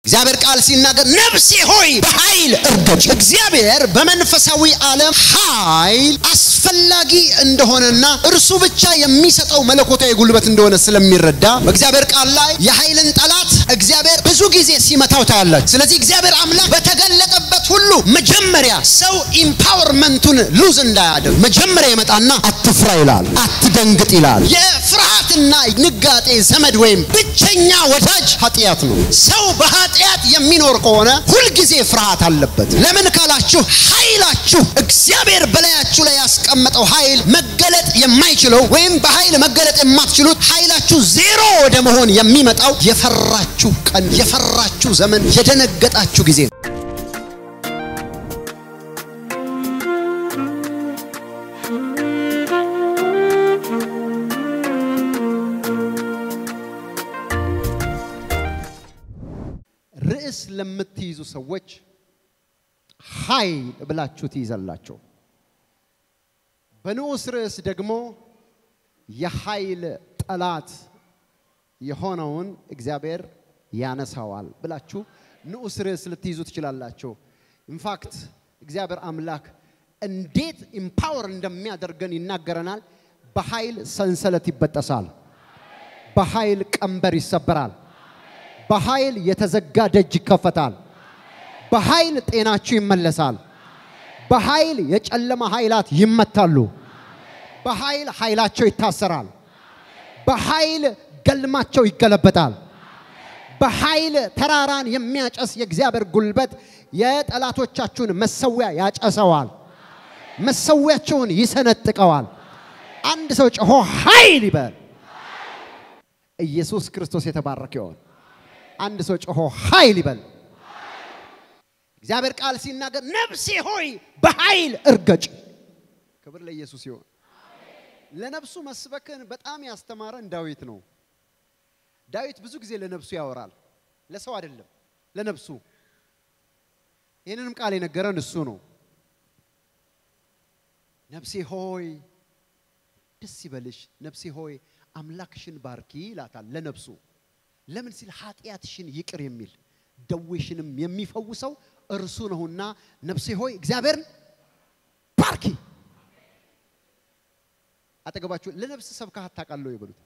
እግዚአብሔር ቃል ሲናገር ነፍሴ ሆይ በኃይል እርገጭ። እግዚአብሔር በመንፈሳዊ ዓለም ኃይል አስፈላጊ እንደሆነና እርሱ ብቻ የሚሰጠው መለኮታዊ ጉልበት እንደሆነ ስለሚረዳ በእግዚአብሔር ቃል ላይ የኃይልን ጠላት እግዚአብሔር ብዙ ጊዜ ሲመታው ታያላችሁ። ስለዚህ እግዚአብሔር አምላክ በተገለጠበት ሁሉ መጀመሪያ ሰው ኢምፓወርመንቱን ሉዝ እንዳያደርግ መጀመሪያ ይመጣና አትፍራ ይላል፣ አትደንግጥ ይላል። የፍርሃትና ንጋጤ ዘመድ ወይም ብቸኛ ወዳጅ ኃጢአት ነው። ሰው በኃጢአት የሚኖር ከሆነ ሁልጊዜ ፍርሃት አለበት። ለምን ካላችሁ ኃይላችሁ እግዚአብሔር በላያችሁ ላይ ያስቀመጠው ኃይል መገለጥ የማይችለው ወይም በኃይል መገለጥ የማትችሉት ኃይላችሁ ዜሮ ወደ መሆን የሚመጣው የፈራችሁ ቀን፣ የፈራችሁ ዘመን፣ የደነገጣችሁ ጊዜ ነው። ርዕስ ለምትይዙ ሰዎች ኃይል ብላችሁ ትይዛላችሁ። በንዑስ ርዕስ ደግሞ የኃይል ጠላት የሆነውን እግዚአብሔር ያነሳዋል ብላችሁ ንዑስ ርዕስ ልትይዙ ትችላላችሁ። ኢንፋክት እግዚአብሔር አምላክ እንዴት ኢምፓወር እንደሚያደርገን ይናገረናል። በኃይል ሰንሰለት ይበጠሳል። በኃይል ቀንበር ይሰበራል። በኃይል የተዘጋ ደጅ ይከፈታል። በኃይል ጤናችሁ ይመለሳል። በኃይል የጨለማ ኃይላት ይመታሉ። በኃይል ኃይላቸው ይታሰራል። በኃይል ገልማቸው ይገለበጣል። በኃይል ተራራን የሚያጨስ የእግዚአብሔር ጉልበት የጠላቶቻችሁን መሰዊያ ያጨሰዋል። መሰዊያቸውን ይሰነጥቀዋል። አንድ ሰው ጮሆ ኃይል ይበል። ኢየሱስ ክርስቶስ የተባረከ ይሆን። አንድ ሰው ጮሆ ኃይል ይበል። እግዚአብሔር ቃል ሲናገር ነፍሴ ሆይ በኃይል እርገጭ። ክብር ለኢየሱስ ይሆን። ለነፍሱ መስበክን በጣም ያስተማረን ዳዊት ነው። ዳዊት ብዙ ጊዜ ለነፍሱ ያወራል፣ ለሰው አይደለም፣ ለነፍሱ። ይህንንም ቃል የነገረን እሱ ነው። ነፍሴ ሆይ ደስ ይበልሽ፣ ነፍሴ ሆይ አምላክሽን ባርኪ ይላታል ለነፍሱ። ለምን ሲል ኃጢአትሽን ይቅር የሚል ደዌሽንም የሚፈውሰው እርሱ ነውና፣ ነፍሴ ሆይ እግዚአብሔርን ባርኪ። አጠገባችሁ ለነፍስ ሰብካት ታውቃለህ ይበሉት።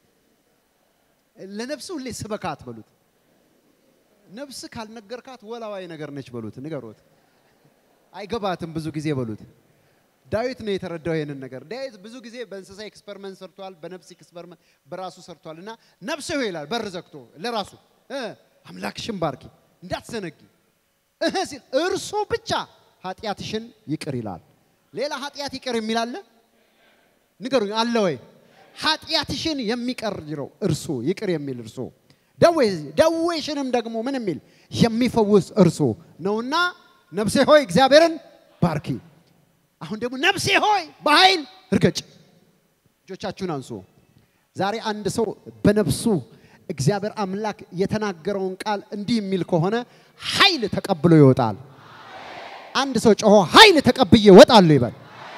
ለነፍስ ሁሌ ስበካት በሉት። ነፍስ ካልነገርካት ወላዋይ ነገር ነች በሉት፣ ንገሮት። አይገባትም ብዙ ጊዜ በሉት። ዳዊት ነው የተረዳው ይሄንን ነገር። ዳዊት ብዙ ጊዜ በእንስሳ ኤክስፐሪመንት ሰርቷል፣ በነፍስ ኤክስፐሪመንት በራሱ ሰርቷል። እና ነፍሴ ሆይ ይላል በር ዘግቶ ለራሱ አምላክሽን ባርኪ እንዳትዘነጊ እህ ሲል እርሱ ብቻ ኃጢአትሽን ይቅር ይላል። ሌላ ኃጢአት ይቅር የሚል አለ? ንገሩኝ፣ አለ ወይ? ኃጢአትሽን የሚቀርው እርሱ ይቅር የሚል እርሱ ደዌሽንም ደግሞ ምን የሚል የሚፈውስ እርሱ ነውና ነፍሴ ሆይ እግዚአብሔርን ባርኪ። አሁን ደግሞ ነፍሴ ሆይ በኃይል እርገጭ። እጆቻችሁን አንሱ። ዛሬ አንድ ሰው በነፍሱ እግዚአብሔር አምላክ የተናገረውን ቃል እንዲህ የሚል ከሆነ ኃይል ተቀብሎ ይወጣል። አንድ ሰው ጮሆ ኃይል ተቀብዬ እወጣለሁ ይበል።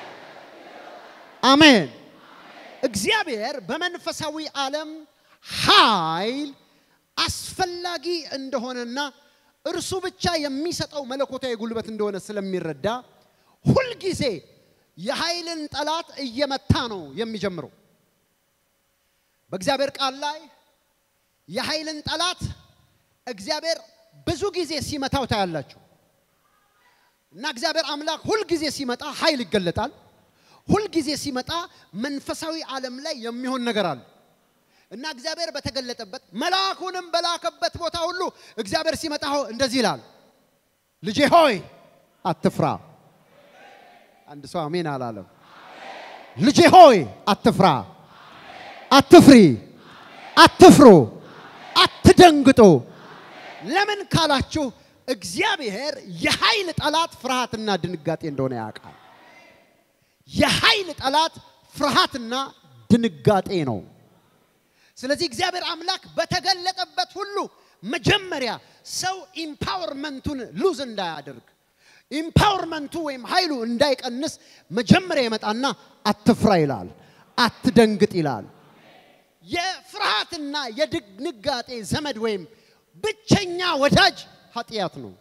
አሜን። እግዚአብሔር በመንፈሳዊ ዓለም ኃይል አስፈላጊ እንደሆነና እርሱ ብቻ የሚሰጠው መለኮታዊ ጉልበት እንደሆነ ስለሚረዳ ሁልጊዜ የኃይልን ጠላት እየመታ ነው የሚጀምረው። በእግዚአብሔር ቃል ላይ የኃይልን ጠላት እግዚአብሔር ብዙ ጊዜ ሲመታው ታያላችሁ። እና እግዚአብሔር አምላክ ሁልጊዜ ሲመጣ ኃይል ይገለጣል። ሁልጊዜ ሲመጣ መንፈሳዊ ዓለም ላይ የሚሆን ነገር አለ እና እግዚአብሔር በተገለጠበት መልአኩንም በላከበት ቦታ ሁሉ እግዚአብሔር ሲመጣ እንደዚህ ይላል፣ ልጄ ሆይ አትፍራ። አንድ ሰው አሜን አላለም። ልጄ ሆይ አትፍራ፣ አትፍሪ፣ አትፍሩ፣ አትደንግጡ። ለምን ካላችሁ እግዚአብሔር የኃይል ጠላት ፍርሃትና ድንጋጤ እንደሆነ ያውቃል። የኃይል ጠላት ፍርሃትና ድንጋጤ ነው። ስለዚህ እግዚአብሔር አምላክ በተገለጠበት ሁሉ መጀመሪያ ሰው ኢምፓወርመንቱን ሉዝ እንዳያደርግ ኢምፓወርመንቱ ወይም ኃይሉ እንዳይቀንስ መጀመሪያ ይመጣና አትፍራ ይላል፣ አትደንግጥ ይላል። የፍርሃትና የድንጋጤ ዘመድ ወይም ብቸኛ ወዳጅ ኃጢአት ነው።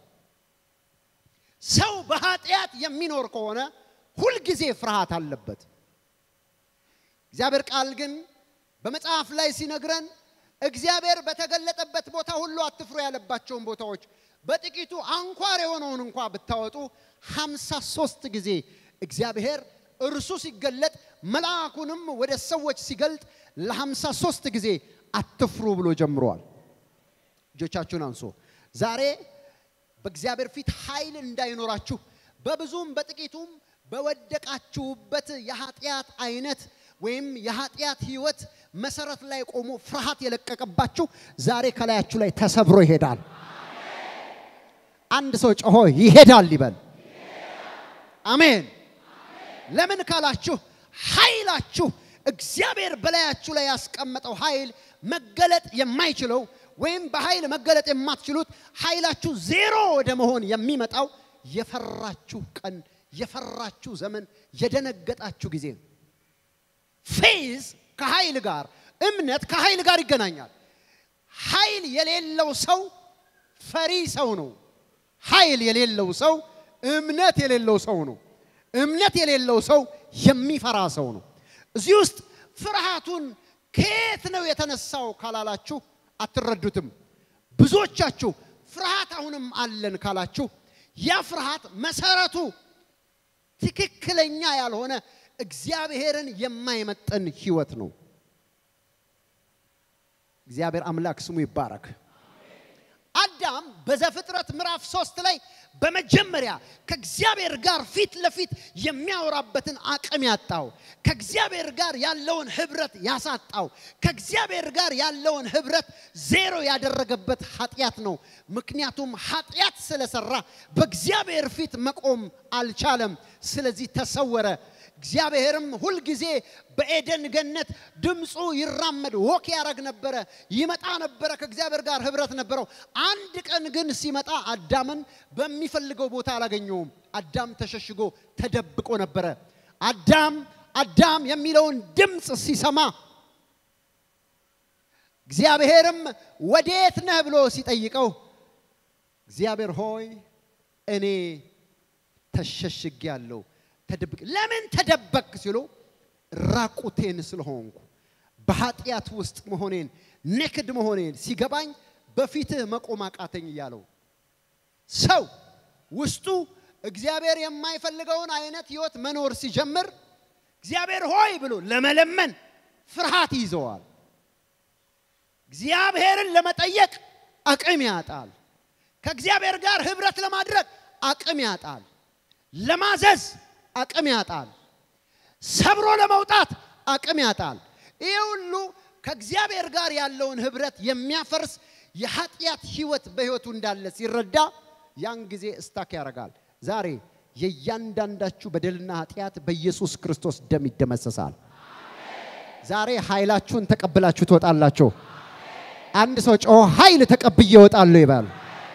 ሰው በኃጢአት የሚኖር ከሆነ ሁልጊዜ ፍርሃት አለበት። እግዚአብሔር ቃል ግን በመጽሐፍ ላይ ሲነግረን እግዚአብሔር በተገለጠበት ቦታ ሁሉ አትፍሩ ያለባቸውን ቦታዎች በጥቂቱ አንኳር የሆነውን እንኳ ብታወጡ ሀምሳ ሶስት ጊዜ እግዚአብሔር እርሱ ሲገለጥ መልአኩንም ወደ ሰዎች ሲገልጥ ለሀምሳ ሶስት ጊዜ አትፍሩ ብሎ ጀምሯል። እጆቻችሁን አንሶ ዛሬ በእግዚአብሔር ፊት ኃይል እንዳይኖራችሁ በብዙም በጥቂቱም በወደቃችሁበት የኃጢአት አይነት ወይም የኃጢአት ህይወት መሰረት ላይ ቆሞ ፍርሃት የለቀቀባችሁ ዛሬ ከላያችሁ ላይ ተሰብሮ ይሄዳል። አንድ ሰው ጮሆ ይሄዳል ይበል። አሜን። ለምን ካላችሁ ኃይላችሁ እግዚአብሔር በላያችሁ ላይ ያስቀመጠው ኃይል መገለጥ የማይችለው ወይም በኃይል መገለጥ የማትችሉት ኃይላችሁ ዜሮ ወደ መሆን የሚመጣው የፈራችሁ ቀን፣ የፈራችሁ ዘመን፣ የደነገጣችሁ ጊዜ ነው። ፌዝ ከኃይል ጋር እምነት ከኃይል ጋር ይገናኛል። ኃይል የሌለው ሰው ፈሪ ሰው ነው። ኃይል የሌለው ሰው እምነት የሌለው ሰው ነው። እምነት የሌለው ሰው የሚፈራ ሰው ነው። እዚህ ውስጥ ፍርሃቱን ከየት ነው የተነሳው ካላላችሁ አትረዱትም። ብዙዎቻችሁ ፍርሃት አሁንም አለን ካላችሁ ያ ፍርሃት መሰረቱ ትክክለኛ ያልሆነ እግዚአብሔርን የማይመጠን ህይወት ነው። እግዚአብሔር አምላክ ስሙ ይባረክ። አዳም በዘፍጥረት ምዕራፍ ሶስት ላይ በመጀመሪያ ከእግዚአብሔር ጋር ፊት ለፊት የሚያወራበትን አቅም ያጣው፣ ከእግዚአብሔር ጋር ያለውን ህብረት ያሳጣው፣ ከእግዚአብሔር ጋር ያለውን ህብረት ዜሮ ያደረገበት ኃጢአት ነው። ምክንያቱም ኃጢአት ስለሰራ በእግዚአብሔር ፊት መቆም አልቻለም። ስለዚህ ተሰወረ። እግዚአብሔርም ሁልጊዜ በኤደን ገነት ድምፁ ይራመድ ወክ ያደረግ ነበረ፣ ይመጣ ነበረ፣ ከእግዚአብሔር ጋር ህብረት ነበረው። አንድ ቀን ግን ሲመጣ አዳምን በሚፈልገው ቦታ አላገኘውም። አዳም ተሸሽጎ ተደብቆ ነበረ። አዳም አዳም የሚለውን ድምፅ ሲሰማ እግዚአብሔርም ወዴት ነህ ብሎ ሲጠይቀው እግዚአብሔር ሆይ እኔ ተሸሽጌአለሁ ተደብቅ ለምን ተደበቅ ሲሉ ራቁቴን ስለሆንኩ በኃጢአት ውስጥ መሆኔን ኔክድ መሆኔን ሲገባኝ በፊትህ መቆም አቃተኝ እያለው ሰው ውስጡ እግዚአብሔር የማይፈልገውን አይነት ህይወት መኖር ሲጀምር እግዚአብሔር ሆይ ብሎ ለመለመን ፍርሃት ይዘዋል። እግዚአብሔርን ለመጠየቅ አቅም ያጣል። ከእግዚአብሔር ጋር ህብረት ለማድረግ አቅም ያጣል። ለማዘዝ አቅም ያጣል። ሰብሮ ለመውጣት አቅም ያጣል። ይህ ሁሉ ከእግዚአብሔር ጋር ያለውን ህብረት የሚያፈርስ የኃጢአት ህይወት በህይወቱ እንዳለ ሲረዳ ያን ጊዜ እስታክ ያደርጋል። ዛሬ የእያንዳንዳችሁ በደልና ኃጢአት በኢየሱስ ክርስቶስ ደም ይደመሰሳል። ዛሬ ኃይላችሁን ተቀብላችሁ ትወጣላችሁ። አንድ ሰው ጮሆ ኃይል ተቀብዬ እወጣለሁ ይበል።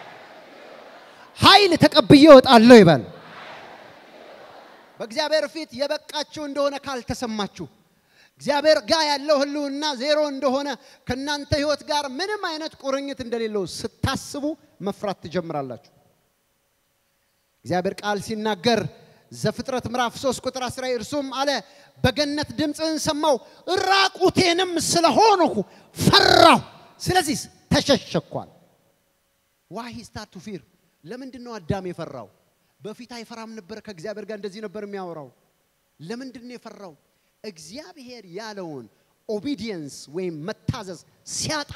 ኃይል ተቀብዬ እወጣለሁ ይበል። በእግዚአብሔር ፊት የበቃችሁ እንደሆነ ካልተሰማችሁ እግዚአብሔር ጋር ያለው ህልውና ዜሮ እንደሆነ ከእናንተ ህይወት ጋር ምንም አይነት ቁርኝት እንደሌለው ስታስቡ መፍራት ትጀምራላችሁ። እግዚአብሔር ቃል ሲናገር ዘፍጥረት ምዕራፍ 3 ቁጥር 10 እርሱም አለ በገነት ድምፅህን ሰማሁ ራቁቴንም ስለሆንሁ ፈራሁ፣ ስለዚህ ተሸሸኳል። ዋይ ስታርት ቱ ፊር ለምንድን ነው አዳም የፈራው? በፊት አይፈራም ነበር። ከእግዚአብሔር ጋር እንደዚህ ነበር የሚያወራው። ለምንድን ነው የፈራው? እግዚአብሔር ያለውን ኦቢዲየንስ ወይም መታዘዝ ሲያጣ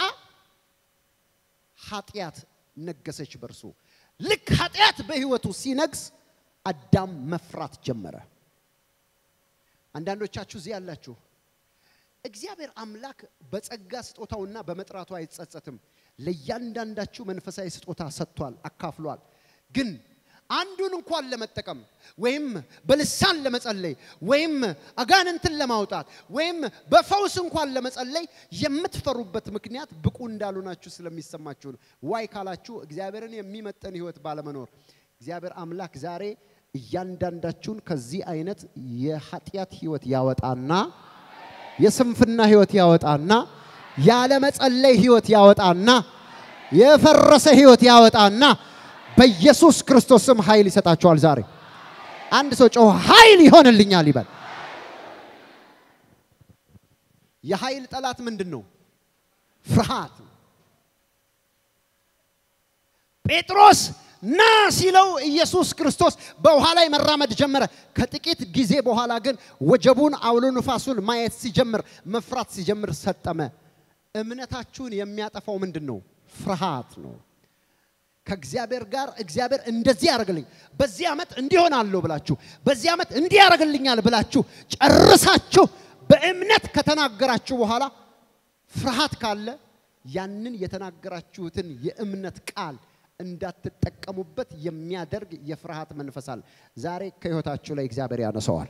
ኃጢአት ነገሰች በእርሱ። ልክ ኃጢአት በህይወቱ ሲነግስ አዳም መፍራት ጀመረ። አንዳንዶቻችሁ እዚህ ያላችሁ እግዚአብሔር አምላክ በጸጋ ስጦታውና በመጥራቱ አይጸጸትም። ለእያንዳንዳችሁ መንፈሳዊ ስጦታ ሰጥቷል፣ አካፍሏል። ግን አንዱን እንኳን ለመጠቀም ወይም በልሳን ለመጸለይ ወይም አጋንንትን ለማውጣት ወይም በፈውስ እንኳን ለመጸለይ የምትፈሩበት ምክንያት ብቁ እንዳልሆናችሁ ስለሚሰማችሁ ነው። ዋይ ካላችሁ እግዚአብሔርን የሚመጠን ህይወት ባለመኖር እግዚአብሔር አምላክ ዛሬ እያንዳንዳችሁን ከዚህ አይነት የኃጢአት ህይወት ያወጣና የስንፍና ህይወት ያወጣና ያለመጸለይ ህይወት ያወጣና የፈረሰ ህይወት ያወጣና በኢየሱስ ክርስቶስ ስም ኃይል ይሰጣቸዋል። ዛሬ አንድ ሰው ጮኸ ኃይል ይሆንልኛል ይበል። የኃይል ጠላት ምንድን ነው? ፍርሃት። ጴጥሮስ ና ሲለው ኢየሱስ ክርስቶስ በውሃ ላይ መራመድ ጀመረ። ከጥቂት ጊዜ በኋላ ግን ወጀቡን፣ አውሎ ንፋሱን ማየት ሲጀምር፣ መፍራት ሲጀምር ሰጠመ። እምነታችሁን የሚያጠፋው ምንድን ነው? ፍርሃት ነው። ከእግዚአብሔር ጋር እግዚአብሔር እንደዚህ ያደርግልኝ፣ በዚህ ዓመት እንዲሆናለሁ ብላችሁ በዚህ ዓመት እንዲህ ያደርግልኛል ብላችሁ ጨርሳችሁ በእምነት ከተናገራችሁ በኋላ ፍርሃት ካለ ያንን የተናገራችሁትን የእምነት ቃል እንዳትጠቀሙበት የሚያደርግ የፍርሃት መንፈስ አለ። ዛሬ ከህይወታችሁ ላይ እግዚአብሔር ያነሰዋል።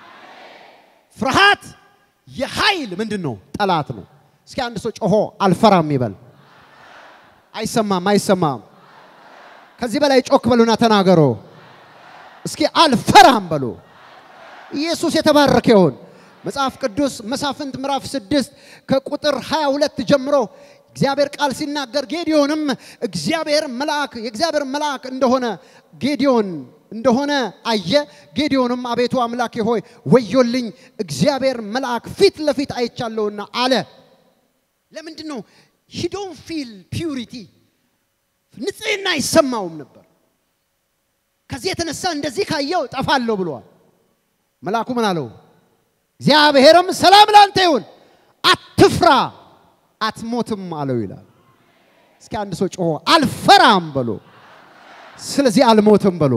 ፍርሃት የኃይል ምንድን ነው? ጠላት ነው። እስኪ አንድ ሰው ጮሆ አልፈራም ይበል። አይሰማም፣ አይሰማም። ከዚህ በላይ ጮክ በሉና ተናገሮ። እስኪ አልፈራም በሉ። ኢየሱስ የተባረከ ይሁን። መጽሐፍ ቅዱስ መሳፍንት ምዕራፍ ስድስት ከቁጥር 22 ጀምሮ እግዚአብሔር ቃል ሲናገር ጌዲዮንም እግዚአብሔር መልአክ የእግዚአብሔር መልአክ እንደሆነ ጌዲዮን እንደሆነ አየ። ጌዲዮንም አቤቱ አምላኬ ሆይ ወዮልኝ፣ እግዚአብሔር መልአክ ፊት ለፊት አይቻለሁና አለ። ለምንድን ነው ሂዶን ፊል ፒዩሪቲ ንጽህና አይሰማውም ነበር። ከዚህ የተነሳ እንደዚህ ካየው ጠፋለሁ ብሏል። መልአኩ ምን አለው? እግዚአብሔርም ሰላም ላንተ ይሁን፣ አትፍራ፣ አትሞትም አለው ይላል። እስኪ አንድ ሰው ጮሆ አልፈራም በሎ፣ ስለዚህ አልሞትም በሎ።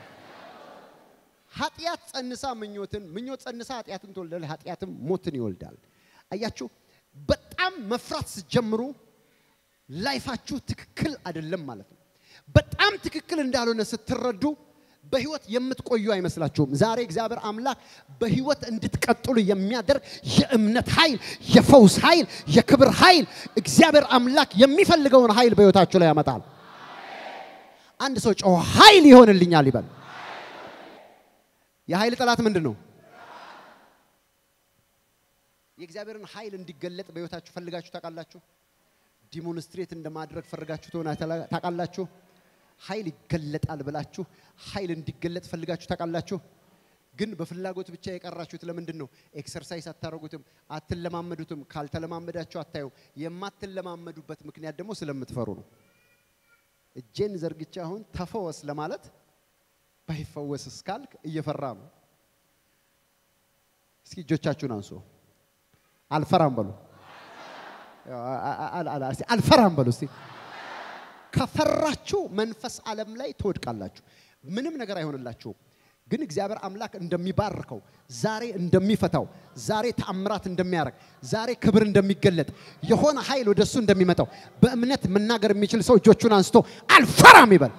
ኃጢአት ጸንሳ ምኞትን፣ ምኞት ጸንሳ ኃጢአትን ትወልዳለች፣ ኃጢአትም ሞትን ይወልዳል። አያችሁ፣ በጣም መፍራት ስትጀምሩ ላይፋችሁ ትክክል አይደለም ማለት ነው። በጣም ትክክል እንዳልሆነ ስትረዱ በህይወት የምትቆዩ አይመስላችሁም። ዛሬ እግዚአብሔር አምላክ በህይወት እንድትቀጥሉ የሚያደርግ የእምነት ኃይል፣ የፈውስ ኃይል፣ የክብር ኃይል እግዚአብሔር አምላክ የሚፈልገውን ኃይል በህይወታችሁ ላይ ያመጣል። አንድ ሰው ጮሆ ኃይል ይሆንልኛል ይበል። የኃይል ጠላት ምንድን ነው? የእግዚአብሔርን ኃይል እንዲገለጥ በህይወታችሁ ፈልጋችሁ ታውቃላችሁ? ዲሞንስትሬት እንደማድረግ ፈልጋችሁ ትሆና ታውቃላችሁ? ኃይል ይገለጣል ብላችሁ ኃይል እንዲገለጥ ፈልጋችሁ ታውቃላችሁ? ግን በፍላጎት ብቻ የቀራችሁት ለምንድን ነው? ኤክሰርሳይዝ አታደርጉትም፣ አትለማመዱትም። ካልተለማመዳችሁ አታዩ። የማትለማመዱበት ምክንያት ደግሞ ስለምትፈሩ ነው። እጄን ዘርግቼ አሁን ተፈወስ ለማለት ባይፈወስ እስካልክ እየፈራ ነው። እስኪ እጆቻችሁን አንሱ። አልፈራም በሉ። አልፈራም በሉ እስቲ። ከፈራችሁ መንፈስ ዓለም ላይ ትወድቃላችሁ። ምንም ነገር አይሆንላችሁም። ግን እግዚአብሔር አምላክ እንደሚባርከው ዛሬ እንደሚፈታው ዛሬ ተአምራት እንደሚያደርግ ዛሬ ክብር እንደሚገለጥ የሆነ ኃይል ወደሱ እንደሚመጣው በእምነት መናገር የሚችል ሰው እጆቹን አንስቶ አልፈራም ይበል።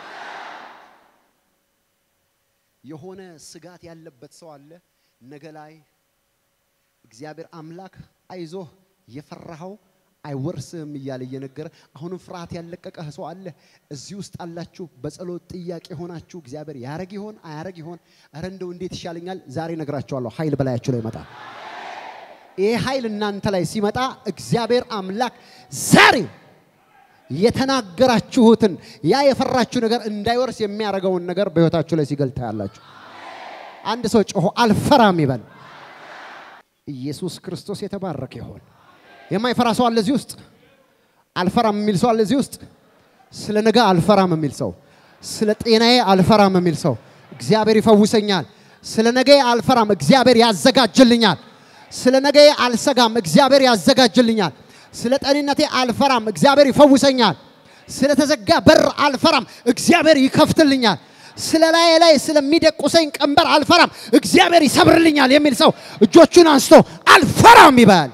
የሆነ ስጋት ያለበት ሰው አለ ነገ ላይ እግዚአብሔር አምላክ አይዞህ የፈራኸው አይወርስህም እያለ እየነገረ አሁንም ፍርሃት ያለቀቀህ ሰው አለ። እዚህ ውስጥ አላችሁ። በጸሎት ጥያቄ ሆናችሁ እግዚአብሔር ያረግ ይሆን አያረግ ይሆን? እረ እንደው እንዴት ይሻለኛል? ዛሬ ነግራችኋለሁ። ኃይል በላያችሁ ላይ ይመጣል። ይህ ኃይል እናንተ ላይ ሲመጣ እግዚአብሔር አምላክ ዛሬ የተናገራችሁትን ያ የፈራችሁ ነገር እንዳይወርስ የሚያደርገውን ነገር በሕይወታችሁ ላይ ሲገልጣ ያላችሁ አንድ ሰው ጮሆ አልፈራም ይበል። ኢየሱስ ክርስቶስ የተባረከ ይሆን። የማይፈራ ሰው አለ እዚህ ውስጥ? አልፈራም የሚል ሰው አለ እዚህ ውስጥ? ስለ ነገ አልፈራም የሚል ሰው፣ ስለ ጤናዬ አልፈራም የሚል ሰው፣ እግዚአብሔር ይፈውሰኛል። ስለ ነገ አልፈራም፣ እግዚአብሔር ያዘጋጅልኛል። ስለ ነገ አልሰጋም፣ እግዚአብሔር ያዘጋጅልኛል። ስለ ጤንነቴ አልፈራም፣ እግዚአብሔር ይፈውሰኛል። ስለ ተዘጋ በር አልፈራም፣ እግዚአብሔር ይከፍትልኛል። ስለ ላይ ላይ ስለሚደቁሰኝ ቀንበር አልፈራም፣ እግዚአብሔር ይሰብርልኛል የሚል ሰው እጆቹን አንስቶ አልፈራም ይበል።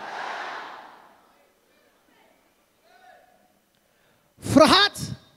ፍርሃት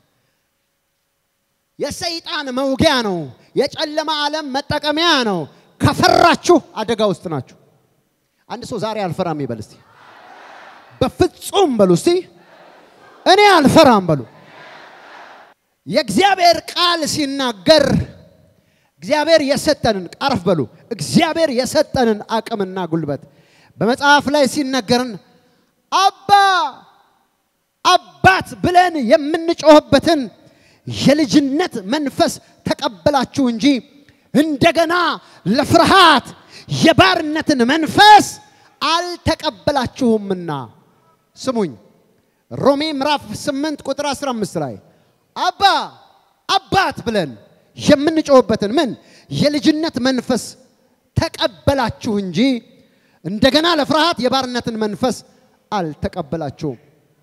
የሰይጣን መውጊያ ነው። የጨለማ ዓለም መጠቀሚያ ነው። ከፈራችሁ አደጋ ውስጥ ናችሁ። አንድ ሰው ዛሬ አልፈራም ይበል እስቲ። በፍጹም በሉ እስቲ። እኔ አልፈራም በሉ። የእግዚአብሔር ቃል ሲናገር እግዚአብሔር የሰጠንን ቀረፍ በሉ። እግዚአብሔር የሰጠንን አቅምና ጉልበት በመጽሐፍ ላይ ሲነገርን አባ አባ አባት ብለን የምንጮህበትን የልጅነት መንፈስ ተቀበላችሁ እንጂ እንደገና ለፍርሃት የባርነትን መንፈስ አልተቀበላችሁምና። ስሙኝ፣ ሮሜ ምዕራፍ 8 ቁጥር 15 ላይ አባ አባት ብለን የምንጮህበትን ምን የልጅነት መንፈስ ተቀበላችሁ እንጂ እንደገና ለፍርሃት የባርነትን መንፈስ አልተቀበላችሁም።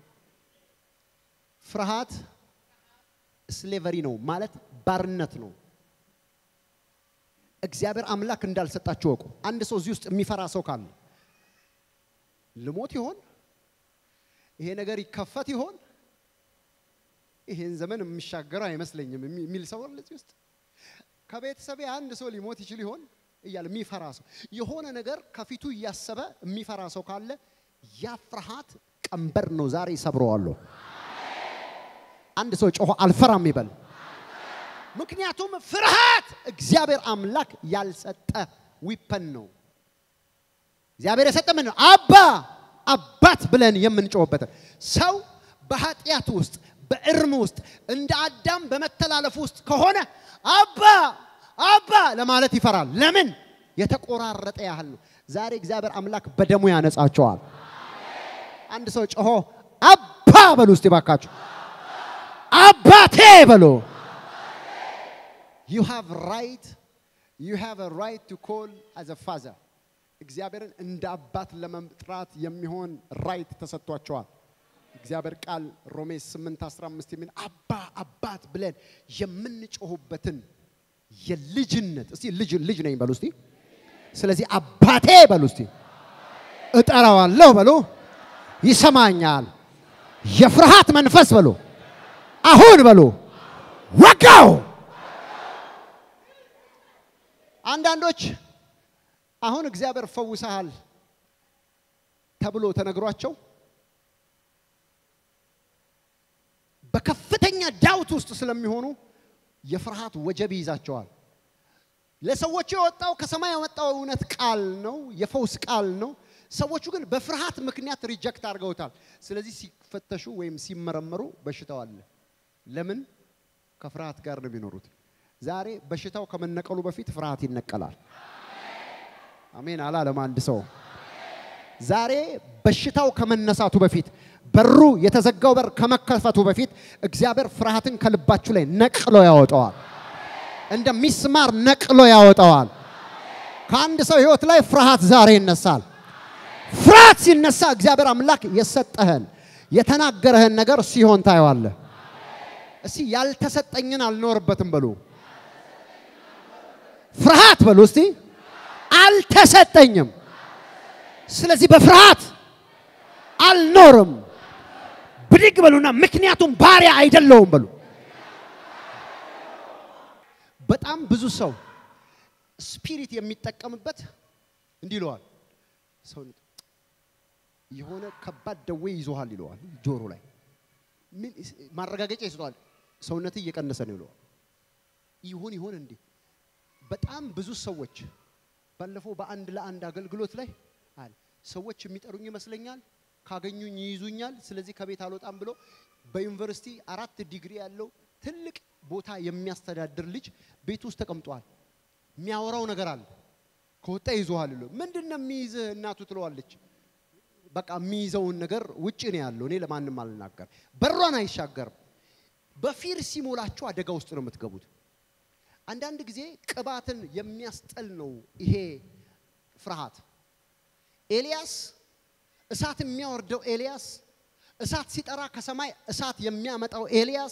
ፍርሃት ስሌቨሪ ነው ማለት ባርነት ነው። እግዚአብሔር አምላክ እንዳልሰጣችሁ ወቁ። አንድ ሰው እዚህ ውስጥ የሚፈራ ሰው ካለ ልሞት ይሆን? ይሄ ነገር ይከፈት ይሆን? ይሄን ዘመን የሚሻገረው አይመስለኝም የሚል ሰው አለ እዚህ ውስጥ። ከቤተሰቤ አንድ ሰው ሊሞት ይችል ይሆን እያለ የሚፈራ ሰው የሆነ ነገር ከፊቱ እያሰበ የሚፈራ ሰው ካለ ያ ፍርሃት ቀንበር ነው። ዛሬ ሰብረዋለሁ። አንድ ሰው ጮሆ አልፈራም ይበል። ምክንያቱም ፍርሃት እግዚአብሔር አምላክ ያልሰጠ ዊፐን ነው። እግዚአብሔር የሰጠ ምን ነው? አባ አባት ብለን የምንጮህበትን ሰው በኃጢአት ውስጥ በእርም ውስጥ እንደ አዳም በመተላለፍ ውስጥ ከሆነ አባ አባ ለማለት ይፈራል። ለምን? የተቆራረጠ ያህል ነው። ዛሬ እግዚአብሔር አምላክ በደሙ ያነጻቸዋል። አንድ ሰው ጮሆ አባ በሉ እስቲ ባካችሁ፣ አባቴ በሉ። ዩ ሃቭ ራይት ዩ ሃቭ አ ራይት ቱ ኮል አዝ አ ፋዘር እግዚአብሔርን እንደ አባት ለመጥራት የሚሆን ራይት ተሰጥቷቸዋል። እግዚአብሔር ቃል ሮሜ 8 15 የሚል አባ አባት ብለን የምንጮሁበትን የልጅነት እስቲ ልጅ ልጅ ነኝ በሉ እስቲ። ስለዚህ አባቴ በሉ እስቲ። እጠራዋለሁ በሉ፣ ይሰማኛል። የፍርሃት መንፈስ በሉ አሁን በሉ ወጋው። አንዳንዶች አሁን እግዚአብሔር ፈውሰሃል ተብሎ ተነግሯቸው በከፍተኛ ዳውት ውስጥ ስለሚሆኑ የፍርሃት ወጀብ ይይዛቸዋል። ለሰዎቹ የወጣው ከሰማይ የወጣው እውነት ቃል ነው፣ የፈውስ ቃል ነው። ሰዎቹ ግን በፍርሃት ምክንያት ሪጀክት አድርገውታል። ስለዚህ ሲፈተሹ ወይም ሲመረመሩ በሽታው አለ። ለምን? ከፍርሃት ጋር ነው የሚኖሩት። ዛሬ በሽታው ከመነቀሉ በፊት ፍርሃት ይነቀላል። አሜን አላለም አንድ ሰው። ዛሬ በሽታው ከመነሳቱ በፊት በሩ የተዘጋው በር ከመከፈቱ በፊት እግዚአብሔር ፍርሃትን ከልባችሁ ላይ ነቅሎ ያወጣዋል። እንደ ሚስማር ነቅሎ ያወጣዋል። ከአንድ ሰው ህይወት ላይ ፍርሃት ዛሬ ይነሳል። ፍርሃት ሲነሳ እግዚአብሔር አምላክ የሰጠህን የተናገረህን ነገር ሲሆን ታየዋለህ። እስቲ ያልተሰጠኝን አልኖርበትም በሉ። ፍርሃት በሉ እስቲ አልተሰጠኝም። ስለዚህ በፍርሃት አልኖርም። ብድግ በሉና ምክንያቱም ባሪያ አይደለውም በሉ። በጣም ብዙ ሰው ስፒሪት የሚጠቀምበት እንዲህ ይለዋል። ሰው የሆነ ከባድ ደዌ ይዞሃል ይለዋል። ጆሮ ላይ ምን ማረጋገጫ ይሰጠዋል። ሰውነት እየቀነሰ ነው ይለዋል። ይሁን ይሁን እንዴ በጣም ብዙ ሰዎች ባለፈው በአንድ ለአንድ አገልግሎት ላይ አለ ሰዎች የሚጠሩኝ ይመስለኛል፣ ካገኙኝ ይይዙኛል፣ ስለዚህ ከቤት አልወጣም ብሎ በዩኒቨርሲቲ አራት ዲግሪ ያለው ትልቅ ቦታ የሚያስተዳድር ልጅ ቤት ውስጥ ተቀምጧል። የሚያወራው ነገር አለ። ከወጣ ይዞሃል ይለው። ምንድን ነው የሚይዝህ እናቱ ትለዋለች። በቃ የሚይዘውን ነገር ውጭ ነው ያለው። እኔ ለማንም አልናገር። በሯን አይሻገርም። በፊር ሲሞላችሁ አደጋ ውስጥ ነው የምትገቡት። አንዳንድ ጊዜ ቅባትን የሚያስጠል ነው ይሄ ፍርሃት። ኤልያስ እሳት የሚያወርደው ኤልያስ፣ እሳት ሲጠራ ከሰማይ እሳት የሚያመጣው ኤልያስ።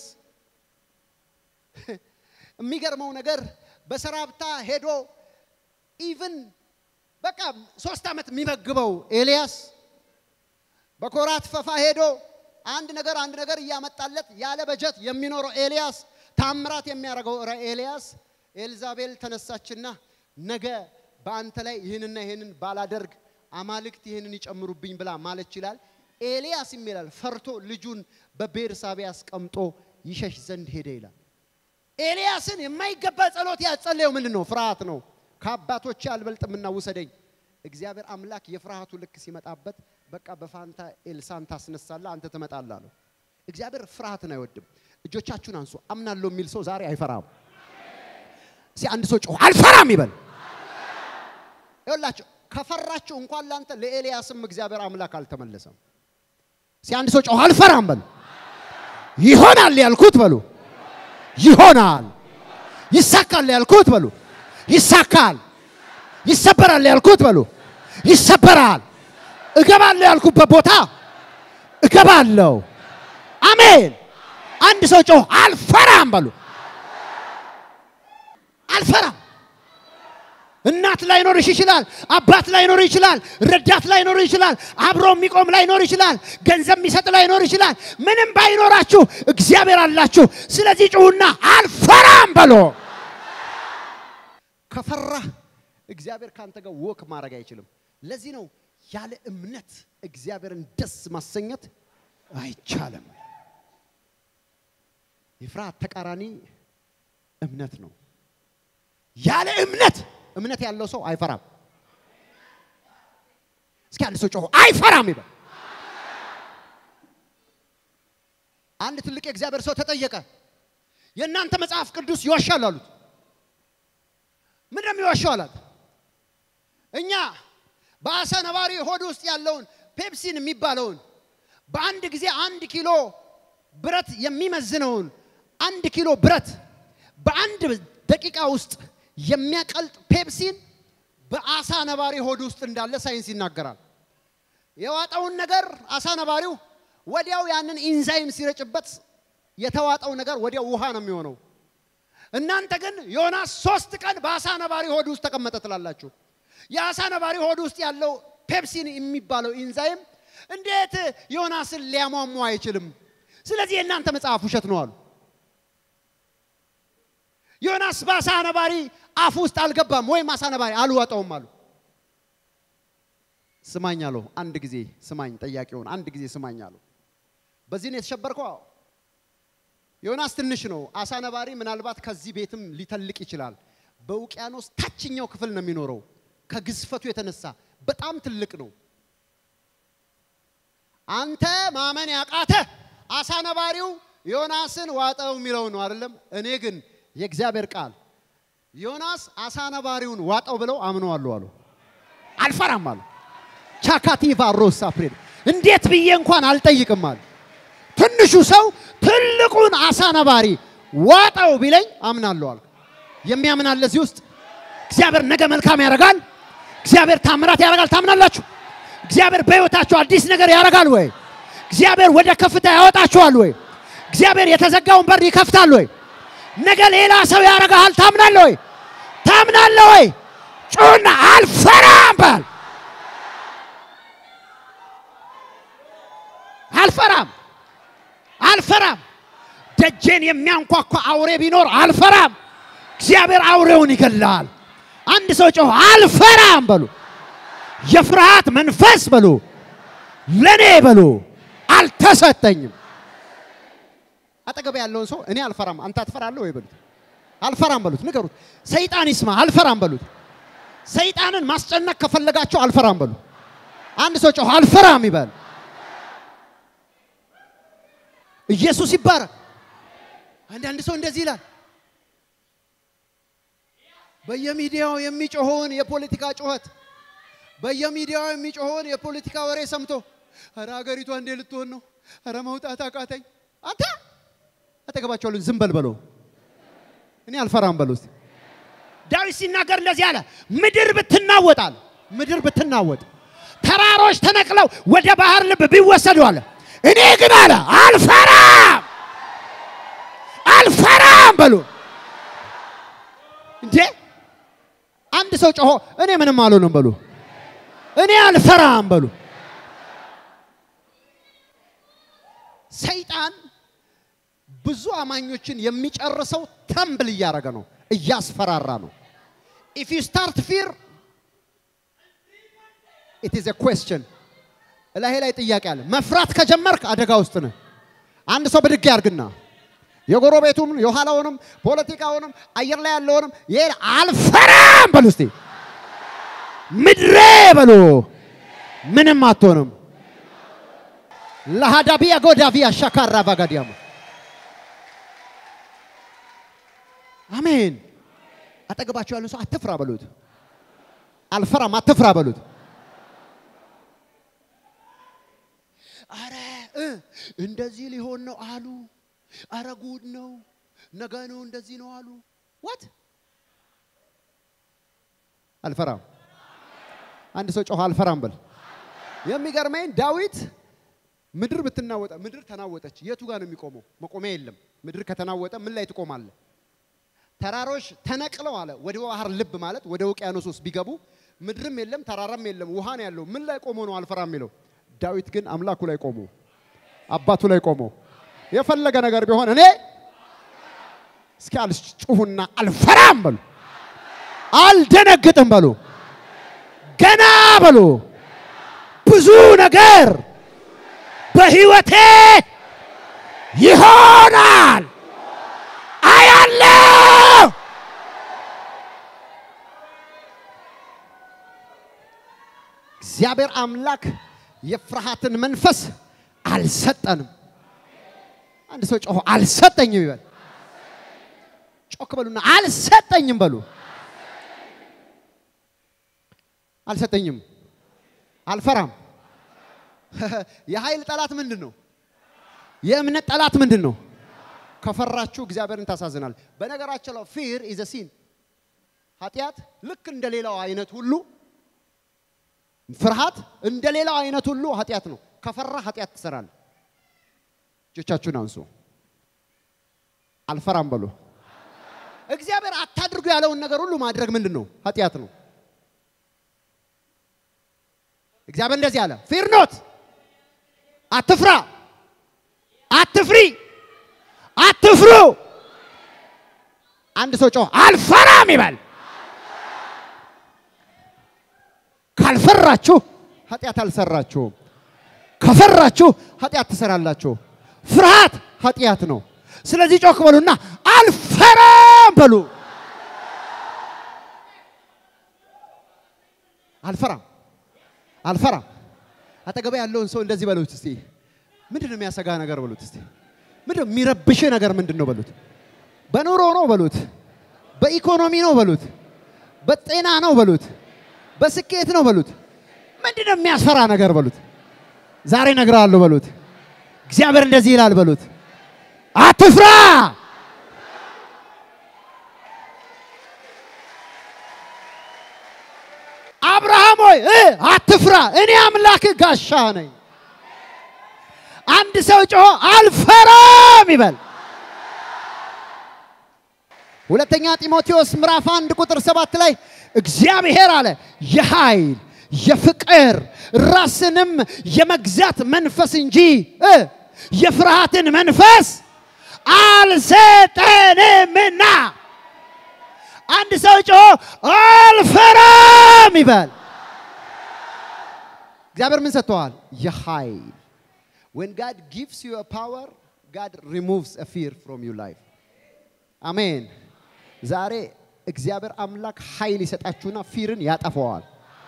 የሚገርመው ነገር በሰራብታ ሄዶ ኢቭን በቃ ሶስት ዓመት የሚመግበው ኤልያስ በኮራት ፈፋ ሄዶ አንድ ነገር አንድ ነገር እያመጣለት ያለ በጀት የሚኖረው ኤልያስ ታምራት የሚያደርገው ኤልያስ ኤልዛቤል ተነሳችና ነገ በአንተ ላይ ይህንና ይህንን ባላደርግ አማልክት ይህንን ይጨምሩብኝ ብላ ማለት ይችላል። ኤልያስ ይላል ፈርቶ ልጁን በቤርሳቤ አስቀምጦ ይሸሽ ዘንድ ሄደ ይላል። ኤልያስን የማይገባ ጸሎት ያጸለየው ምንድን ነው? ፍርሃት ነው። ከአባቶቼ አልበልጥምና ውሰደኝ። እግዚአብሔር አምላክ የፍርሃቱ ልክ ሲመጣበት በቃ በፋንታ ኤልሳን ታስነሳለህ፣ አንተ ትመጣለህ አለው። እግዚአብሔር ፍርሃትን አይወድም። እጆቻችሁን አንሱ። አምናለሁ የሚል ሰው ዛሬ አይፈራም። እስኪ አንድ ሰው ጮህ አልፈራም ይበል። ይኸውላችሁ ከፈራችሁ እንኳን ላንተ ለኤልያስም እግዚአብሔር አምላክ አልተመለሰም። እስኪ አንድ ሰው ጮህ አልፈራም በሉ። ይሆናል ያልኩት በሉ ይሆናል። ይሳካል ያልኩት በሉ ይሳካል። ይሰበራል ያልኩት በሉ ይሰበራል። እገባለሁ ያልኩበት ቦታ እገባለሁ። አሜን። አንድ ሰው ጮህ አልፈራም በሉ። አልፈራም። እናት ላይኖርሽ ይችላል። አባት ላይኖር ይችላል። ረዳት ላይኖር ይችላል። አብሮ የሚቆም ላይኖር ይችላል። ገንዘብ የሚሰጥ ላይኖር ይችላል። ምንም ባይኖራችሁ እግዚአብሔር አላችሁ። ስለዚህ ጩሁና አልፈራም በሎ። ከፈራህ እግዚአብሔር ካንተ ጋር ወክ ማድረግ አይችልም። ለዚህ ነው ያለ እምነት እግዚአብሔርን ደስ ማሰኘት አይቻልም። የፍርሃት ተቃራኒ እምነት ነው። ያለ እምነት እምነት ያለው ሰው አይፈራም። እስኪ አንድ ሰው ጮሆ አይፈራም ይበል። አንድ ትልቅ የእግዚአብሔር ሰው ተጠየቀ። የእናንተ መጽሐፍ ቅዱስ ይዋሻል አሉት። ምንድን ነው የሚዋሻው አላት። እኛ በአሳ ነባሪ ሆድ ውስጥ ያለውን ፔፕሲን የሚባለውን በአንድ ጊዜ አንድ ኪሎ ብረት የሚመዝነውን አንድ ኪሎ ብረት በአንድ ደቂቃ ውስጥ የሚያቀልጥ ፔፕሲን በአሳ ነባሪ ሆድ ውስጥ እንዳለ ሳይንስ ይናገራል። የዋጠውን ነገር አሳ ነባሪው ወዲያው ያንን ኢንዛይም ሲረጭበት የተዋጠው ነገር ወዲያው ውሃ ነው የሚሆነው። እናንተ ግን ዮናስ ሶስት ቀን በአሳ ነባሪ ሆድ ውስጥ ተቀመጠ ትላላችሁ። የአሳ ነባሪ ሆድ ውስጥ ያለው ፔፕሲን የሚባለው ኢንዛይም እንዴት ዮናስን ሊያሟሟ አይችልም? ስለዚህ የእናንተ መጽሐፍ ውሸት ነው አሉ። ዮናስ በአሳ ነባሪ አፍ ውስጥ አልገባም ወይም አሳ ነባሪ አልዋጠውም አሉ። ስማኝ አለው። አንድ ጊዜ ስማኝ፣ ጠያቂውን አንድ ጊዜ ስማኝ አለው። በዚህ ነው የተሸበርከው? አዎ። ዮናስ ትንሽ ነው። አሳ ነባሪ ምናልባት ከዚህ ቤትም ሊተልቅ ይችላል። በውቅያኖስ ታችኛው ክፍል ነው የሚኖረው። ከግዝፈቱ የተነሳ በጣም ትልቅ ነው። አንተ ማመን ያቃተ አሳ ነባሪው ዮናስን ዋጠው የሚለው ነው አይደለም። እኔ ግን የእግዚአብሔር ቃል ዮናስ አሳ ነባሪውን ዋጠው ብለው አምነዋለሁ አሉ። አልፈራም አሉ። ቻካቲቫ ሮሳ ፕሬድ እንዴት ብዬ እንኳን አልጠይቅም አሉ። ትንሹ ሰው ትልቁን አሳ ነባሪ ዋጠው ቢለኝ አምናለሁ አሉ። የሚያምን አለ እዚህ ውስጥ? እግዚአብሔር ነገ መልካም ያደርጋል። እግዚአብሔር ታምራት ያደርጋል። ታምናላችሁ? እግዚአብሔር በሕይወታችሁ አዲስ ነገር ያደርጋል ወይ? እግዚአብሔር ወደ ከፍታ ያወጣችኋል ወይ? እግዚአብሔር የተዘጋውን በር ይከፍታል ወይ? ነገ ሌላ ሰው ያደርጋል። ታምናለህ ወይ? ታምናለህ ወይ? ጩና አልፈራም በል። አልፈራም አልፈራም። ደጄን የሚያንኳኳ አውሬ ቢኖር አልፈራም። እግዚአብሔር አውሬውን ይገላል። አንድ ሰው ጮህ አልፈራም በሉ። የፍርሃት መንፈስ በሉ ለኔ በሉ አልተሰጠኝም። አጠገብ ያለውን ሰው እኔ አልፈራም፣ አንተ አትፈራለህ ወይ በሉት። አልፈራም በሉት፣ ንገሩት። ሰይጣን ይስማ፣ አልፈራም በሉት። ሰይጣንን ማስጨነቅ ከፈለጋቸው አልፈራም በሉ። አንድ ሰው ጮህ አልፈራም ይበል። ኢየሱስ ይባረክ። አንዳንድ ሰው እንደዚህ ይላል። በየሚዲያው የሚጮኸውን የፖለቲካ ጩኸት በየሚዲያው የሚጮኸውን የፖለቲካ ወሬ ሰምቶ ኧረ ሀገሪቷ እንዴ ልትሆን ነው? ኧረ መውጣት አቃተኝ። አንተ አጠገባቸው ዝም በል በለው። እኔ አልፈራም በለው እስቲ። ዳዊት ሲናገር እንደዚህ አለ፣ ምድር ብትናወጣል፣ ምድር ብትናወጥ፣ ተራሮች ተነቅለው ወደ ባህር ልብ ቢወሰዱ አለ፣ እኔ ግን አለ አልፈራም፣ አልፈራም በሉ እንዴ አንድ ሰው ጮሆ እኔ ምንም አልሆንም በሉ። እኔ አልፈራም በሉ። ሰይጣን ብዙ አማኞችን የሚጨርሰው ተምብል እያደረገ ነው፣ እያስፈራራ ነው። ኢፍ ዩ ስታርት ፊር ኢት ኢዝ ኤ ኩዌስችን እላሄ ላይ ጥያቄ አለ። መፍራት ከጀመርክ አደጋ ውስጥ ነህ። አንድ ሰው ብድግ ያርግና የጎረቤቱም የኋላውንም ፖለቲካውንም አየር ላይ ያለውንም ይሄ አልፈራም በሉ እስቲ። ምድሬ በሉ ምንም አትሆንም። ለሃዳቢያ ጎዳቪያ ሻካራ ባጋዲያማ አሜን። አጠገባቸው ያሉ ሰው አትፍራ በሉት። አልፈራም አትፍራ በሉት። አረ እ እንደዚህ ሊሆን ነው አሉ። አረ ጉድ ነው፣ ነገ ነው እንደዚህ ነው አሉ። ዋት አልፈራም። አንድ ሰው ጮኸ አልፈራም በል። የሚገርመኝ ዳዊት ምድር ብትናወጠ ምድር ተናወጠች። የቱ ጋር ነው የሚቆመው? መቆሚያ የለም። ምድር ከተናወጠ ምን ላይ ትቆማለህ? ተራሮች ተነቅለው አለ ወደ ባህር ልብ ማለት ወደ ውቅያኖስ ውስጥ ቢገቡ ምድርም የለም ተራራም የለም ውሃ ነው ያለው። ምን ላይ ቆሞ ነው አልፈራም የሚለው? ዳዊት ግን አምላኩ ላይ ቆሞ አባቱ ላይ ቆሞ የፈለገ ነገር ቢሆን እኔ እስኪ አልጩሁና አልፈራም በሉ፣ አልደነግጥም በሉ፣ ገና በሉ ብዙ ነገር በህይወቴ ይሆናል አያለው። እግዚአብሔር አምላክ የፍርሃትን መንፈስ አልሰጠንም። አንድ ሰው ጮሆ አልሰጠኝም ይበል። ጮክ በሉና አልሰጠኝም በሉ። አልሰጠኝም፣ አልፈራም። የኃይል ጠላት ምንድን ነው? የእምነት ጠላት ምንድን ነው? ከፈራችሁ እግዚአብሔርን ታሳዝናል። በነገራችን ላይ ፊር ኢዝ ሲን ኃጢአት ልክ እንደ ሌላው አይነት ሁሉ ፍርሃት እንደ ሌላው አይነት ሁሉ ኃጢአት ነው። ከፈራ ኃጢአት ትሰራል። እጆቻችሁን አንሱ። አልፈራም በሉ። እግዚአብሔር አታድርጉ ያለውን ነገር ሁሉ ማድረግ ምንድን ነው? ኃጢአት ነው። እግዚአብሔር እንደዚህ አለ፣ ፊር ኖት፣ አትፍራ፣ አትፍሪ፣ አትፍሩ። አንድ ሰው ጮህ አልፈራም ይበል። ካልፈራችሁ ኃጢአት አልሰራችሁም። ከፈራችሁ ኃጢአት ትሰራላችሁ። ፍርሃት ኃጢአት ነው። ስለዚህ ጮክ በሉና አልፈራም በሉ። አልፈራም አልፈራም። አጠገባ ያለውን ሰው እንደዚህ በሉት እስቲ። ምንድን ነው የሚያሰጋ ነገር በሉት እስቲ። ምንድን ነው የሚረብሽ ነገር ምንድን ነው በሉት። በኑሮ ነው በሉት። በኢኮኖሚ ነው በሉት። በጤና ነው በሉት። በስኬት ነው በሉት። ምንድን ነው የሚያስፈራ ነገር በሉት። ዛሬ እነግርሃለሁ በሉት። እግዚአብሔር እንደዚህ ይላል በሉት። አትፍራ። አብርሃም ሆይ እ አትፍራ፣ እኔ አምላክ ጋሻ ነኝ። አንድ ሰው ጮሆ አልፈራም ይበል። ሁለተኛ ጢሞቴዎስ ምዕራፍ አንድ ቁጥር ሰባት ላይ እግዚአብሔር አለ የኃይል የፍቅር ራስንም የመግዛት መንፈስ እንጂ እ የፍርሃትን መንፈስ አልሰጠንምና። አንድ ሰው ጮሆ አልፈራም ይበል። እግዚአብሔር ምን ሰጥተዋል? የኃይል when God gives you a power God removes a fear from your life አሜን። ዛሬ እግዚአብሔር አምላክ ኃይል ይሰጣችሁና ፊርን ያጠፈዋል።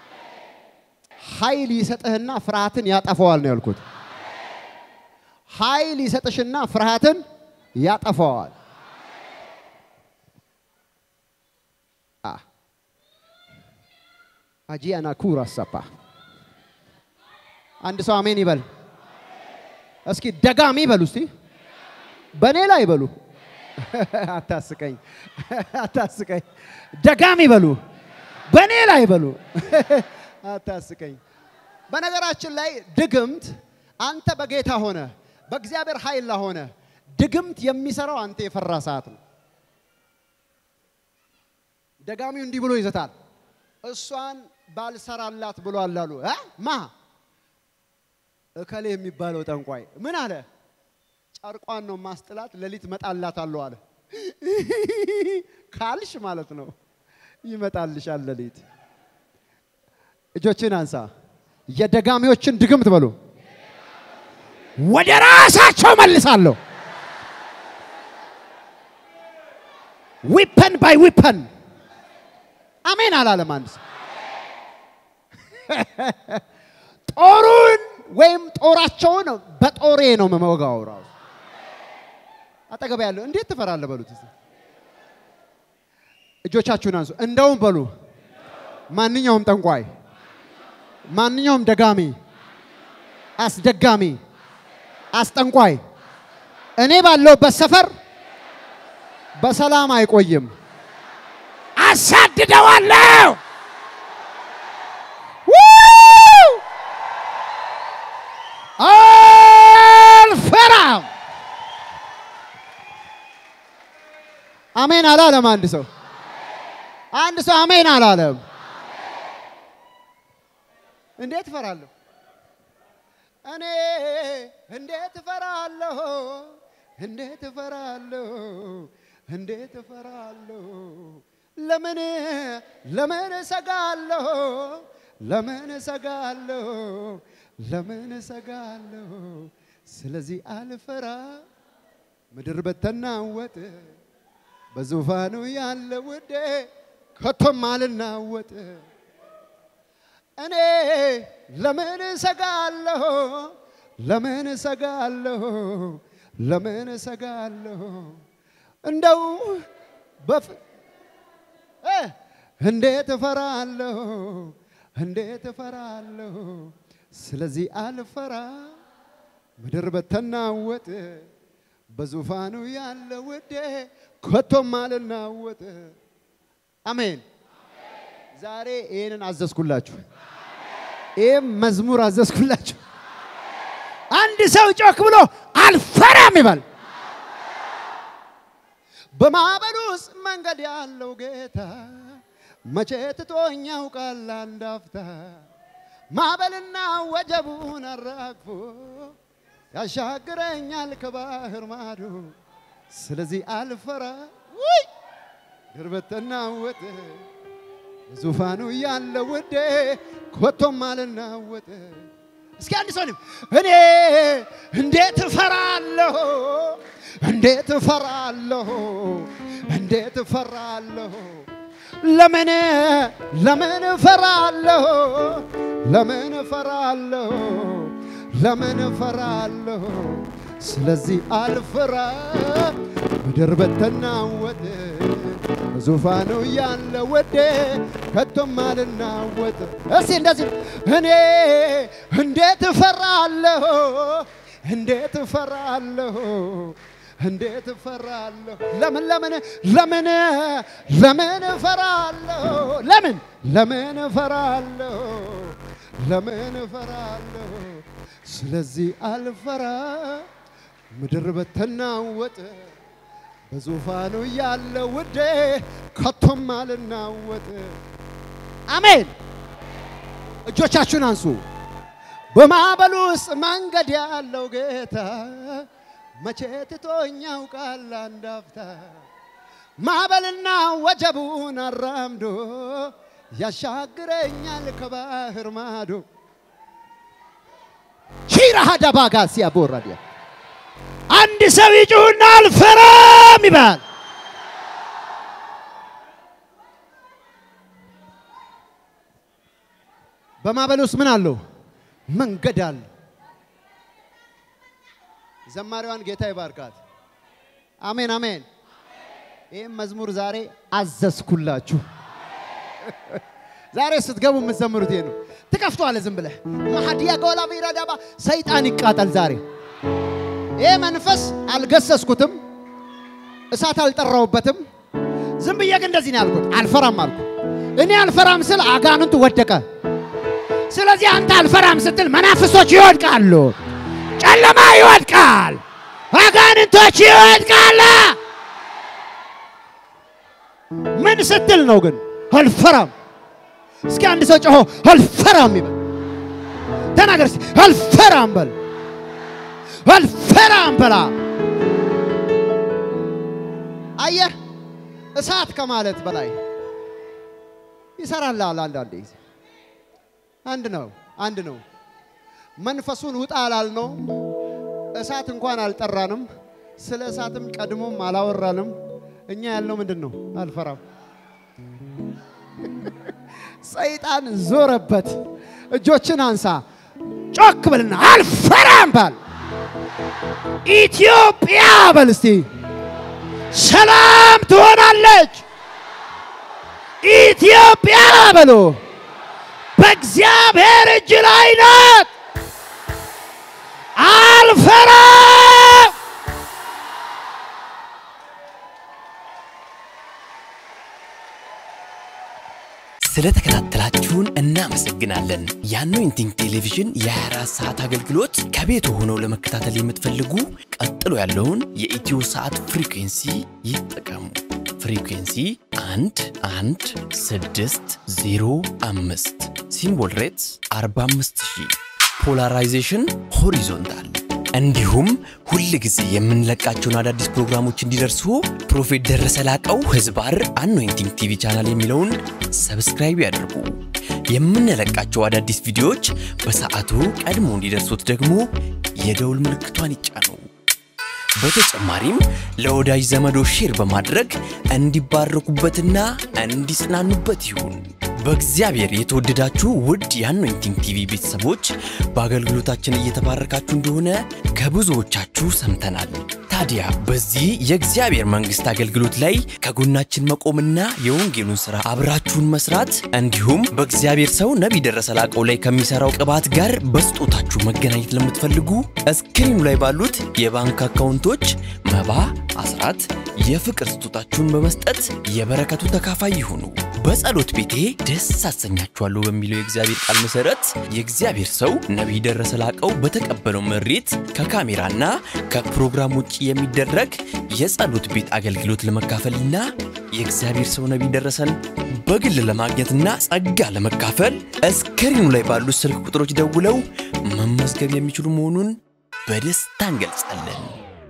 ኃይል ይሰጥህና ፍርሃትን ያጠፈዋል ነው ያልኩት። ኃይል ይሰጥሽና ፍርሃትን ያጠፈዋል። አጂያና ኩራ ሰፓ አንድ ሰው አሜን ይበል። እስኪ ደጋሚ ይበሉ እስቲ በእኔ ላይ ይበሉ። አታስቀኝ፣ አታስቀኝ። ደጋሚ በሉ፣ በእኔ ላይ በሉ። አታስቀኝ። በነገራችን ላይ ድግምት አንተ በጌታ ሆነ በእግዚአብሔር ኃይል ሆነ ድግምት የሚሰራው አንተ የፈራ ሰዓት ነው። ደጋሚው እንዲህ ብሎ ይዘታል። እሷን ባልሰራላት ብሏል አሉ እ ማ እከሌ የሚባለው ጠንቋይ ምን አለ? ጨርቋን ነው ማስጥላት፣ ሌሊት መጣላታለሁ አለ። ካልሽ ማለት ነው ይመጣልሻል ሌሊት። እጆችን አንሳ። የደጋሚዎችን ድግምት በሉ ወደ ራሳቸው መልሳለሁ። ዊፐን ባይ ዊፐን አሜን አላለም አንድ ሰው። ጦሩን ወይም ጦራቸውን በጦሬ ነው የምወጋው። ራሱ አጠገብ ያለው እንዴት ትፈራለህ በሉት። እስቲ እጆቻችሁን አንሱ። እንደውም በሉ ማንኛውም ጠንቋይ፣ ማንኛውም ደጋሚ፣ አስደጋሚ፣ አስጠንቋይ እኔ ባለሁበት ሰፈር በሰላም አይቆይም። አሳድደዋለሁ። አልፈራም። አሜን አላለም አንድ ሰው። አንድ ሰው አሜን አላለም። እንዴት እፈራለሁ? እኔ እንዴት እፈራለሁ? እንዴት እፈራለሁ? እንዴት እፈራለሁ? ለምን ለምን እሰጋለሁ? ለምን እሰጋለሁ? ለምን እሰጋለሁ? ስለዚህ አልፈራ ምድር በተናወጥ በዙፋኑ ያለ ውዴ ከቶም አልናወጥ እኔ ለምን እሰጋለሁ? ለምን እሰጋለሁ? ለምን እሰጋለሁ? እንደው በፍ እ እንዴት እፈራለሁ? እንዴት እፈራለሁ? ስለዚህ አልፈራ ምድር በተናወጥ በዙፋኑ ያለ ውዴ ከቶም አልናወጥ። አሜን። ዛሬ ይህንን አዘዝኩላችሁ። ይህም መዝሙር አዘዝኩላችሁ። አንድ ሰው ጮክ ብሎ አልፈራም ይበል። በማዕበል ውስጥ መንገድ ያለው ጌታ መቼ ትቶኝ ያውቃል አንድ አፍታ። ማዕበልና ወጀቡን አራግፎ ያሻግረኛል ከባህር ማዶ። ስለዚህ አልፈራ ውይ ድርበተናወጥ ዙፋኑ ያለ ውዴ ኮቶም አልናወጥ። እስኪ አንድ ሰው እኔ እንዴት እፈራለሁ፣ እንዴት እፈራለሁ፣ እንዴት እፈራለሁ፣ ለምን ለምን እፈራለሁ፣ ለምን እፈራለሁ፣ ለምን እፈራለሁ። ስለዚህ አልፈራ ምድር በተናወጥ ዙፋኑ ያለ ወዴ ከቶም አልናወጥ። እስቲ እንደዚህ እኔ እንዴት እፈራለሁ እንዴት እፈራለሁ እንዴት እፈራለሁ። ለምን ለምን ለምን ለምን እፈራለሁ ለምን ለምን እፈራለሁ ለምን እፈራለሁ። ስለዚህ አልፈራ ምድር በተናወጥ በዙፋኑ ያለ ውዴ ከቶም አልናወጥ። አሜን። እጆቻችሁን አንሱ። በማዕበል ውስጥ መንገድ ያለው ጌታ መቼ ትቶኝ ያውቃል አንድ አፍታ። ማዕበልና ወጀቡን አራምዶ ያሻግረኛል ከባህር ማዶ። ሺራሃ ደባጋ ሲያቦራዲያ አንድ ሰው ይጩህና አልፈራም ይባል። በማዕበል ውስጥ ምን አለው? መንገድ አለ። ዘማሪዋን ጌታ ይባርካት። አሜን አሜን። ይህም መዝሙር ዛሬ አዘዝኩላችሁ። ዛሬ ስትገቡ የምትዘምሩት ይሄ ነው። ትከፍተዋለህ ዝም ብለህ ማሀዲያ ጎላ ቢረዳባ ሰይጣን ይቃጠል ዛሬ። ይህ መንፈስ አልገሰስኩትም፣ እሳት አልጠራውበትም። ዝም ብዬ ግን እንደዚህ ነው ያልኩት፣ አልፈራም አልኩ። እኔ አልፈራም ስል አጋንንቱ ወደቀ። ስለዚህ አንተ አልፈራም ስትል መናፍሶች ይወድቃሉ፣ ጨለማ ይወድቃል፣ አጋንንቶች ይወድቃል። ምን ስትል ነው ግን አልፈራም? እስኪ አንድ ሰው ጮሆ አልፈራም ይበል። ተናገር እስኪ አልፈራም በል። አልፈራም በላ። አየህ እሳት ከማለት በላይ ይሰራል። አንዳንዴ ጊዜ አንድ ነው አንድ ነው። መንፈሱን ውጣ አላልነው። እሳት እንኳን አልጠራንም። ስለ እሳትም ቀድሞም አላወራንም። እኛ ያልነው ምንድን ነው? አልፈራም። ሰይጣን ዞረበት። እጆችን አንሳ። ጮክ በልና አልፈራም ባል። ኢትዮጵያ በል እስቲ ሰላም ትሆናለች። ኢትዮጵያ በሎ በእግዚአብሔር እጅ ላይ ናት። አልፈራም። ስለተከታተላችሁን እናመሰግናለን። የአኖይንቲንግ ቴሌቪዥን የ24 ሰዓት አገልግሎት ከቤት ሆነው ለመከታተል የምትፈልጉ ቀጥሎ ያለውን የኢትዮ ሰዓት ፍሪኩንሲ ይጠቀሙ። ፍሪኩንሲ 1 1 6 0 5 ሲምቦል ሬትስ 45000 ፖላራይዜሽን ሆሪዞንታል እንዲሁም ሁል ጊዜ የምንለቃቸውን አዳዲስ ፕሮግራሞች እንዲደርሱ ፕሮፌት ደረሰ ላቀው ህዝባር አኖይንቲንግ ቲቪ ቻናል የሚለውን ሰብስክራይብ ያድርጉ። የምንለቃቸው አዳዲስ ቪዲዮዎች በሰዓቱ ቀድሞ እንዲደርሱት ደግሞ የደውል ምልክቷን ይጫኑ። በተጨማሪም ለወዳጅ ዘመዶ ሼር በማድረግ እንዲባረኩበትና እንዲጽናኑበት ይሁን። በእግዚአብሔር የተወደዳችሁ ውድ የአኖይንቲንግ ቲቪ ቤተሰቦች በአገልግሎታችን እየተባረካችሁ እንደሆነ ከብዙዎቻችሁ ሰምተናል። ታዲያ በዚህ የእግዚአብሔር መንግሥት አገልግሎት ላይ ከጎናችን መቆምና የወንጌሉን ሥራ አብራችሁን መስራት እንዲሁም በእግዚአብሔር ሰው ነቢይ ደረሰ ላቀው ላይ ከሚሠራው ቅባት ጋር በስጦታችሁ መገናኘት ለምትፈልጉ እስክሪኑ ላይ ባሉት የባንክ አካውንቶች መባ፣ አስራት፣ የፍቅር ስጦታችሁን በመስጠት የበረከቱ ተካፋይ ይሁኑ። በጸሎት ቤቴ ደስ አሰኛችኋለሁ በሚለው የእግዚአብሔር ቃል መሰረት የእግዚአብሔር ሰው ነቢይ ደረሰ ላቀው በተቀበለው መሬት ከካሜራና ከፕሮግራም ውጭ የሚደረግ የጸሎት ቤት አገልግሎት ለመካፈልና የእግዚአብሔር ሰው ነቢይ ደረሰን በግል ለማግኘትና ጸጋ ለመካፈል እስክሪኑ ላይ ባሉት ስልክ ቁጥሮች ደውለው መመዝገብ የሚችሉ መሆኑን በደስታ እንገልጻለን።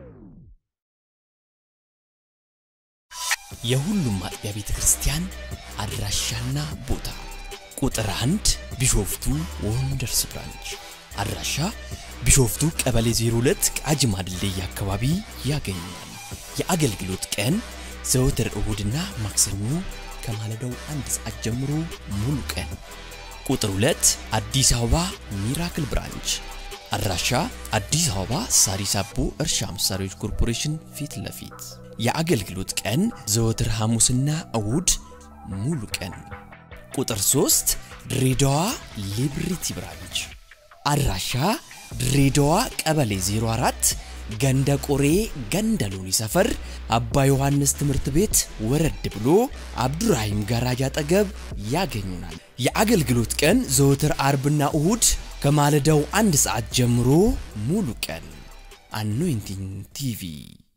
የሁሉም አጥቢያ ቤተ ክርስቲያን አድራሻና ቦታ ቁጥር አንድ ቢሾፍቱ ወንደርስ ብራንች አድራሻ ቢሾፍቱ ቀበሌ 02 ቃጂማ ድልድይ አካባቢ ያገኛል። የአገልግሎት ቀን ዘወትር እሁድና ማክሰኞ ከማለዳው አንድ ሰዓት ጀምሮ ሙሉ ቀን። ቁጥር 2 አዲስ አበባ ሚራክል ብራንች አድራሻ አዲስ አበባ ሳሪስ አቦ እርሻ መሳሪያዎች ኮርፖሬሽን ፊት ለፊት የአገልግሎት ቀን ዘወትር ሐሙስና እሁድ ሙሉ ቀን። ቁጥር 3 ድሬዳዋ ሊብሪቲ ብራንች አድራሻ ድሬዳዋ ቀበሌ 04 ገንደ ቆሬ ገንደ ሎኒ ሰፈር አባ ዮሐንስ ትምህርት ቤት ወረድ ብሎ አብዱራሂም ጋራጅ አጠገብ ያገኙናል። የአገልግሎት ቀን ዘወትር አርብና እሁድ ከማለዳው አንድ ሰዓት ጀምሮ ሙሉ ቀን። አኖይንቲንግ ቲቪ